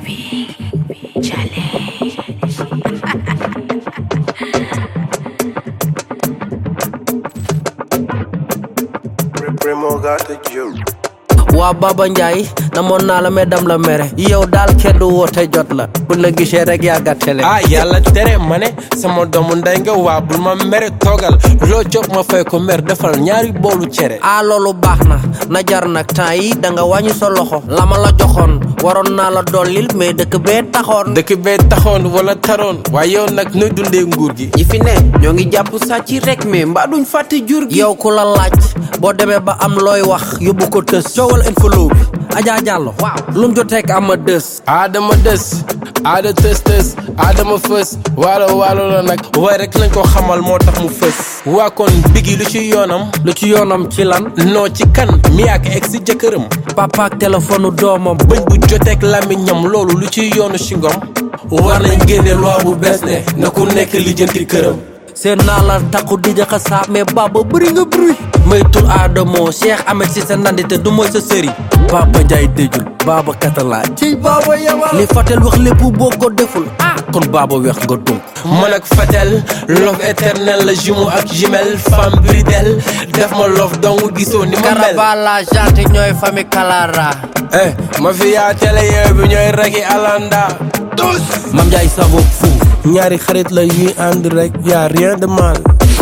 Primo got the juice. waa Baba Ndiaye namoon naa la mais dam la mere yow daal keddu woote jot la bu la gisee rek yaa gàttale ah yàlla tere ma ne sama doomu ndey nga waa bul ma mere toogal loo jox ma fay ko mer defal ñaari boolu cere ah loolu baax na na jar nag temps yi da nga wàññi sa loxo la ma la joxoon waroon naa la dollil mais dëkk bee taxoon dëkk bee taxoon wala taroon waaye yow nag nuy dundee nguur gi ñi fi ne ñoo ngi jàpp sàcc rek mais mbaa duñ fàtte jur gi yow ku la laaj boo demee ba am looy wax yóbbu ko tës coowal infolo bi Adja Diallo waaw lu mu joteek ama dës aadama des aada tës tës aadama fës waalo waalo la nag waaye rek lañ ko xamal moo tax mu fës waa kon bigi lu ci yoonam lu ci yoonam ci lan noo ci kan mi ak ex si jëkkëram papa ak téléphone doomam bëñ bu joteek làmmiñam loolu lu ci yoonu singom war nañ génne loi bu bees ne na ku nekk lijjanti këram seen naa la takku di jaxa saa mais baba bëri nga bruit maytul aadamoo Cheikh Ahmed si sa nandite du mooy sa sëri Baba Ndiaye déjul Baba Katala ci Baba yabal li Fatel wax lépp boo ko deful ah kon Baba weex nga dunk man ak Fatel love éternel la jumeau ak jumelle femme bridel def ma love dong gisoo ni ma mel Karabala janté ñooy famille Kalara eh ma fi yaa télé yee bi ñooy ragi alanda tous Mam Ndiaye sabo fu ñaari xarit la yuy ànd rek y'a rien de mal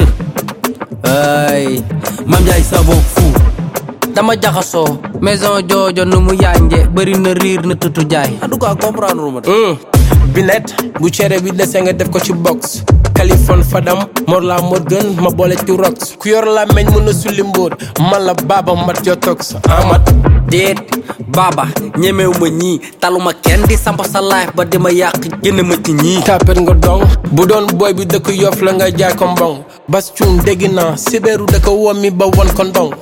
ay Mam Ndiaye sabo fu dama jaxasoo maison joojo nu mu yànje bëri na riir na tutu jaay en tout cas comprendre ma binet bu cere bi dese nga def ko ci box Californie Fadam Mor la Morgan ma boole ci rox ku yor la meñ mën a sulli mbóot man la baaba mat yo tox amat déet Baba ñemew ma ñii taluma kenn di samp sa life ba di ma yàq génn ma ci ñii tapet nga dong bu doon booy bi dëkk yof la nga jaay ko mbong bas cuun dégg naa sibéeru da ko wommi ba won ko ndong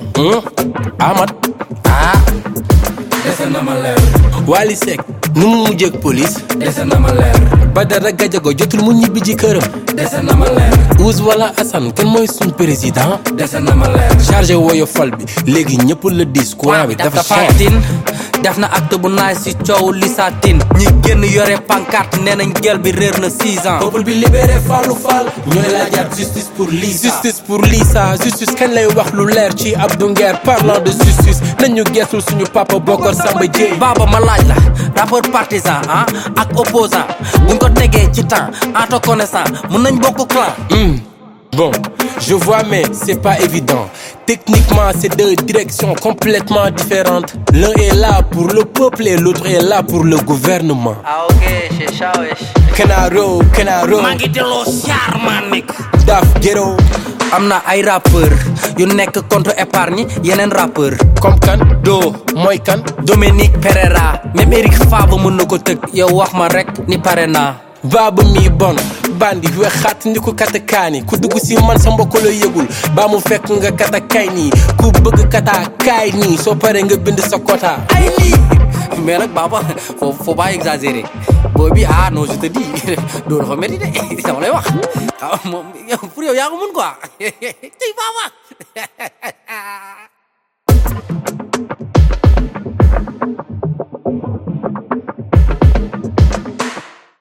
amat ah dese na ma leer Wally Seck nu mu mujjeeg police dese na ma leer Badara Gajago jotul mu ñibbi ji këram dese na ma leer Ouz wala Assane kan mooy suñ président dese na ma leer chargé woyo fal bi léegi ñëpp la dis courant bi dafa cher tin def na acte bu naay si coow lisatin ñi génn yore pancarte nee nañ gel bi réer na 6 ans peuple bi libéré Fallou Fall ñooy laajaat justice pour Lisa justice pour Lisa justice kañ lay wax lu leer ci Abdou Nguer parlant de justice nañu geesul suñu papa Bokar Samba Dièye Baba ma laaj la rappeur partisan ah ak opposant buñ ko tegee ci temps en connaissant mun nañ bokk clan Hmm. Bon, je vois, mais c'est pas évident. Techniquement, c'est deux directions complètement différentes. L'un est là pour le peuple et l'autre est là pour le gouvernement. ah ok c'est ça wesh Kenaro, Kenaro, maa ngi delloo siyaar maa nekk Daf Ghetto, am na ay rappeur yu nekk contre épargne yeneen rappeur comme kan, do mooy kan. Dominique Pereira même Eric Favre mën na ko tëgg yow wax ma rek ni pare naa Baaba mi bon, bandi wexaat ni ko kata kaani ku dugg si man sa mbokk la yëgul ba mu fekk nga kata kay nii ku bëgg kata kaay nii soo paree nga bind sa quota. ay lii mais nag Baba faut faut pas exagérer booy bi ah non je te dis doo dafa métti de dama lay wax ah moom pour yow yaa ko mën quoi tey Baba